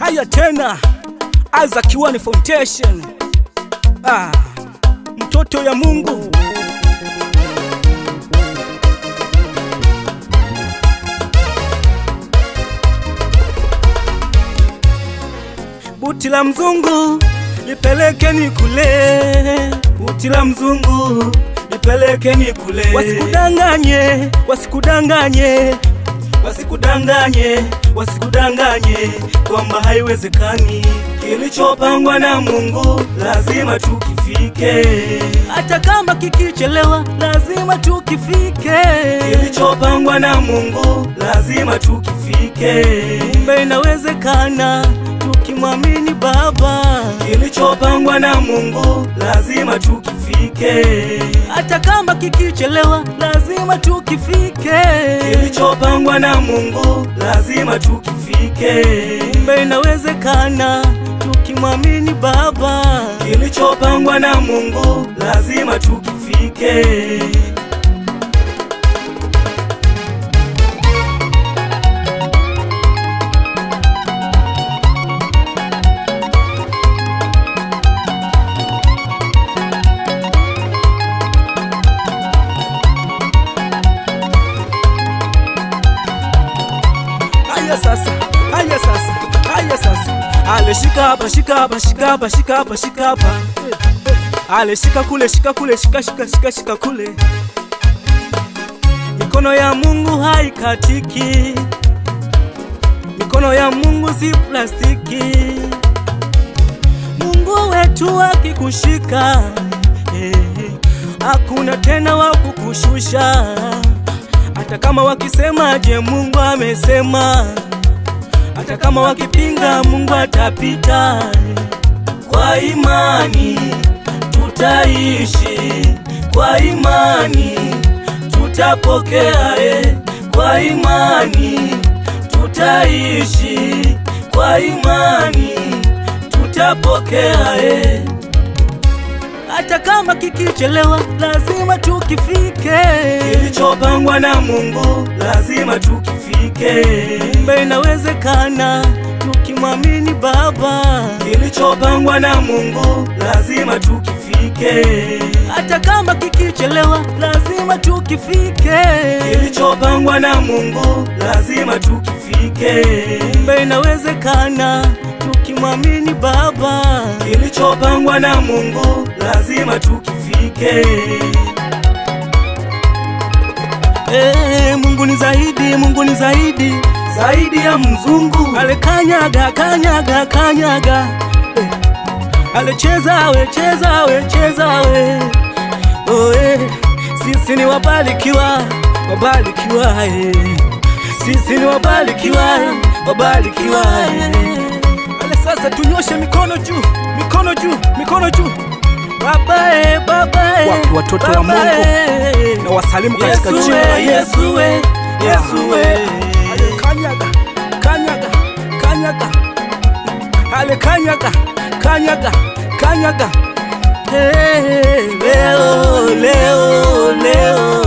Haya tena, Isaac Kiwani Foundation. Ah, mtoto ya Mungu. Buti la mzungu lipelekeni kule, buti la mzungu lipelekeni kule. Wasikudanganye, wasikudanganye, wasikudanganye, wasikudanganye kwamba haiwezekani. Kilichopangwa na Mungu lazima tukifike, hata kama kikichelewa, lazima tukifike. Kilichopangwa na Mungu lazima tukifike, kumbe inawezekana tukimwamini Baba. Kilichopangwa na Mungu lazima tukifike, hata kama kikichelewa, lazima tukifike. Kilichopangwa na Mungu lazima tukifike, kumbe inawezekana tukimwamini Baba. Kilichopangwa na Mungu lazima tukifike. Haya sasa, haya sasa, haya sasa. Ale shika hapa, shika hapa, shika hapa, shika hapa, shika hapa. Ale shika kule, shika kule, shika shika shika shika kule. Mikono ya Mungu haikatiki. Mikono ya Mungu si plastiki. Mungu wetu akikushika, eh, hakuna tena wa kukushusha hata kama wakisemaje, Mungu amesema. Hata kama wakipinga, Mungu atapita. Kwa imani tutaishi, kwa imani tutapokea, eh. kwa imani tutaishi, kwa imani tutapokea eh. Hata kama kikichelewa, lazima tukifike. Kilichopangwa na Mungu lazima tukifike. Kumbe inawezekana tukimwamini Baba. Kilichopangwa na Mungu lazima tukifike. Hata kama kikichelewa, lazima tukifike. Kilichopangwa na Mungu lazima tukifike. Kumbe inawezekana tukimwamini Baba. Kilichopangwa na Mungu lazima tukifike. Eh, Mungu ni zaidi, Mungu ni zaidi, zaidi ya mzungu. Ale kanyaga, kanyaga, kanyaga. Eh, ale cheza we, cheza we, cheza we. Oh, eh, sisi ni wabarikiwa, wabarikiwa eh. Sisi ni wabarikiwa, wabarikiwa eh. Ale sasa tunyoshe mikono juu, mikono juu, mikono juu. Baba eh, baba eh, Wapi watoto wa baba, Mungu? eh. Na wasalimu katika Yesu jina la we, Yesu. Yesu we, Yesu we. Ale kanyaga, kanyaga, kanyaga. Ale kanyaga, kanyaga, kanyaga. Hey, leo, leo, leo.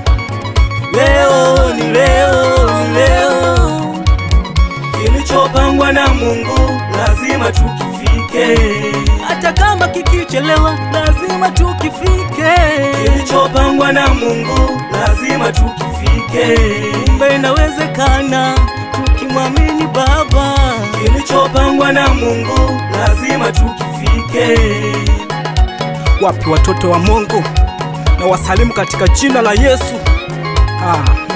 Leo ni leo, ni leo. Kilichopangwa na Mungu lazima tukifike. Hata kama kikichelewa, lazima tukifike. Kilichopangwa na Mungu lazima tukifike. Kumbe inawezekana tukimwamini Baba. Kilichopangwa na Mungu lazima tukifike. Wapi watoto wa Mungu? Na wasalimu katika jina la Yesu. Ah.